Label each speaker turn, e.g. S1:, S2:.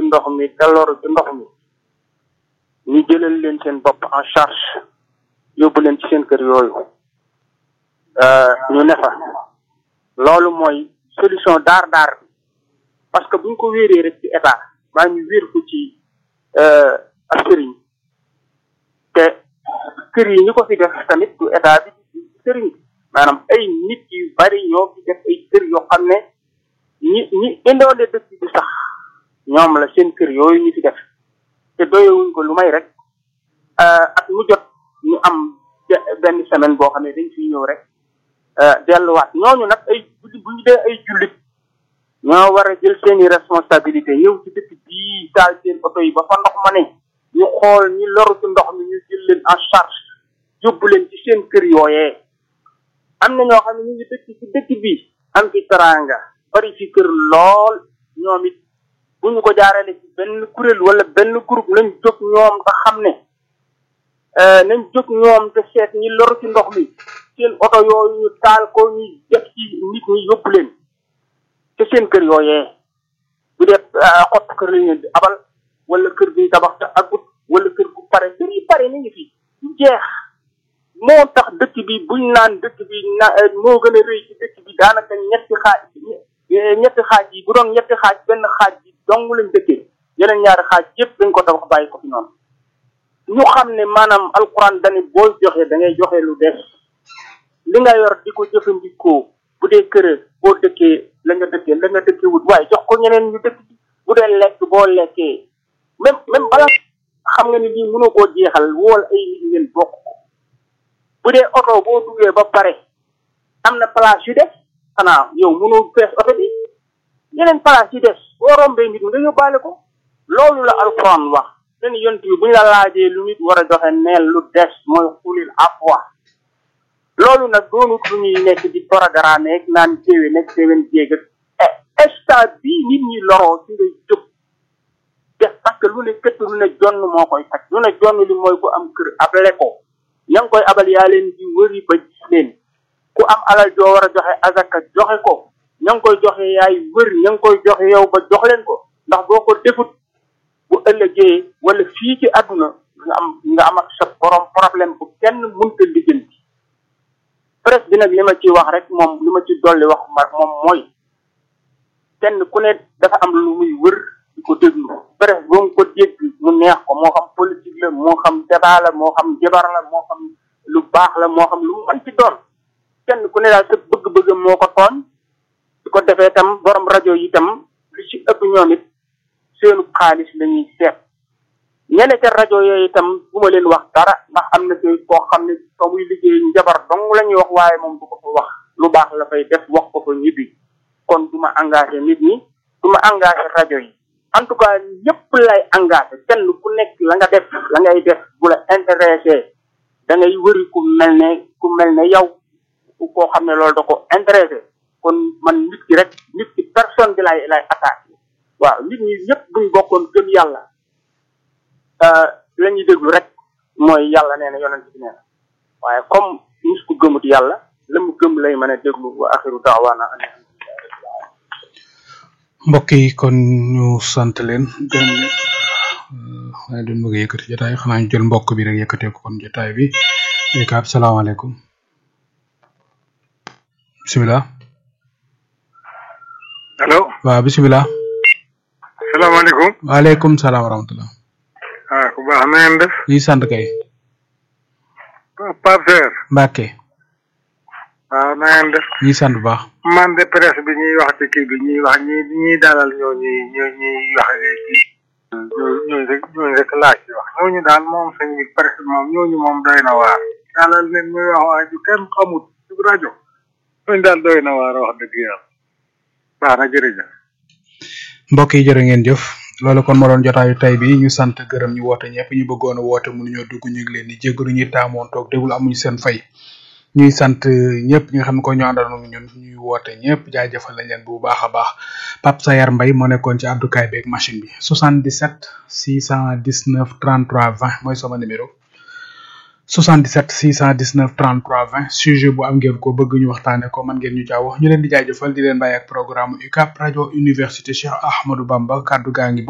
S1: ndox mi te loru ci ndox mi ñu jëlal leen seen bopp en charge yóbbu leen ci seen kër yooyu ñu ne fa loolu mooy solution daar daar bi parce que buñ ko wéeree rek ci état maa ñu wéer ko ci ak sëriñ te kër yi ñu ko fi def tamit du état bi sëriñ bi maanaam ay nit yu bari ñoo fi def ay kër yoo xam ne ñi ñi indoole dëkk bi sax ñoom la seen kër yooyu ñu fi def te doyewuñ ko lu may rek at mu jot ñu am benn semaine boo xam ne dañ fiy ñëw rek delluwaat ñooñu nag ay bu ñu dee ay jullit ñoo war a jël seeni responsabilité ñëw ci dëkk bii taal seen oto yi ba fa ndox ma ne ñu xool ñi loru ci ndox mi ñu jël leen en charge yóbbu leen ci seen kër yooyee am na ñoo xam ne ñu ngi dëkk ci dëkk bi am fi teraanga bari fi kër lool ñoom it bu ñu ko jaarale ci benn kuréel wala benn groupe nañ jóg ñoom te xam ne nañ jóg ñoom te seet ñi loru ci ndox mi seen oto yooyu ñu taal ko ñu def ci nit ñi yóbbu leen te seen kër yooyee bu dee xott kër lañ leen di abal wala kër bi tabax te agut wala kër gu pare kër yi pare ni ngi fi jeex moo tax dëkk bi buñ naan dëkk bi na moo gën a rëy ci dëkk bi daanaka ñetti xaaj ñetti xaaj yi bu doon ñetti xaaj benn xaaj bi dong lañ dëkkee yeneen ñaari xaaj yëpp dañ ko tabax bàyyi ko fi noonu ñu xam ne maanaam alquran dani booy joxe da ngay joxe lu des li nga yor di ko jëfandikoo bu dee kër boo dëkkee la nga dëkkee la nga dëkkee wut waaye jox ko ñeneen ñu dëkk bu dee lekk boo lekkee même même bala xam nga ni lii mënoo koo jeexal wool ay nit ngeen bokk ko bu dee oto boo duggee ba pare am na place yu des xanaa yow mënoo fees oto bi yeneen place yu des boo rombee nit nga yóbbaale ko loolu la alquran wax len yont bi bu ñu la laajee lu nit war a joxe neel lu des mooy xulil afwa loolu nag doonut lu ñuy nekk di programme ak naan téwe nekk téwen jéegat instant bii nit ñi loroo ci ngay jóg def parce que lu ne këtt lu ne jonn moo koy faj lu ne jonn li mooy ku am kër abale ko ña ngi koy abal yaa leen di wëri ba gis leen ku am alal joo war a joxe azaka joxe ko ña ngi koy joxe yaay wër ña ngi koy joxe yow ba jox leen ko ndax boo ko defut bu ëllëgee wala fii ci àdduna nga am nga am ak sa borom problème bu kenn mënta lijjanti presse bi nag li ma ci wax rek moom li ma ci dolli wax ma moom mooy kenn ku ne dafa am lu muy wër di ko déglu presse boo ko dégg mu neex ko moo xam politique la moo xam débat la moo xam jabar la moo xam lu baax la moo xam lu mu mën ci doon kenn ku ne daal sa bëgg-bëgg moo ko tooñ su ko defee tam borom rajo yi tam lu ci ëpp ñoom it seenu xaalis la ñuy seet ñene ca rajo yooyu itam bu ma leen wax dara ndax am na ci koo xam ne fa muy liggéey njabar dong la ñuy wax waaye moom du ko fa wax lu baax la fay def wax ko fa ñibbi kon du ma engagé nit ñi du ma engagé rajo yi en tout cas ñëpp lay engagé kenn ku nekk la nga def la ngay def bu la intéressé da ngay wëri ku mel ne ku mel ne yow koo xam ne loolu da ko intéressé kon man nit ki rek nit ki personne bi lay lay attaqué waaw nit ñi ñëpp buñ bokkoon gëm yàlla la ñuy déglu rek mooy yàlla nee na yonent bi nee na waaye comme mus ko gëmut yàlla la mu gëm lay mën a déglu wa axiru daawaana an
S2: mbokk yi kon ñu sant leen gërëm leen waaye duñ bëgg a yëkkati jotaay xanaa ñu jël mbokk bi rek yëkkatee ko kon jotaay bi ekaab salaamaaleykum bisimilah
S3: allo
S2: waaw bisimilah
S3: salaamaaleykum
S2: waaleykum salaam wa rahmatullah
S3: ah ku baax na ngeen def
S2: ñi sant kay
S3: Pape Seer
S2: Mbacke
S3: waaw na ngeen def
S2: ñi sant bu baax
S3: man de presse bi ñuy wax ci kii bi ñuy wax ñi ñuy dalal ñoo ñuy ñoo ñuy wax ci ñooñu rek ñooñu rek laaj ci wax ñooñu daal moom sëñ bi presse moom ñooñu moom doy na waar dalal leen muy wax waa ju kenn xamut ci rajo ñooñu daal doy na waar wax dëgg yàlla baax na jërëjëf
S2: mbokk yi jërë ngeen jëf loolu kon ma doon jotaayu tey bi ñu sant gërëm ñu woote ñëpp ñu bëggoon a woote mënuñoo dugg ñu ngi leen di jéggalu ñuy taamoon toog déglu amuñu seen fay ñuy sant ñëpp ñi nga xam ne ko ñu àndaloon ñun ñuy woote ñëpp jaajëfal nañ leen bu baax a baax Pape Sayar Mbaye moo nekkoon ci àddukaay beeg machine bi 77 619 33 20 mooy sama numéro 77 619 33 20 sujet bu am ngeen ko bëgg ñu waxtaane ko man ngeen ñu jaaw ñu leen di jaajëfal di leen bàyyi ak programme UCAP rajo université Cheikh Ahmadou Bamba kaddu gaa ngi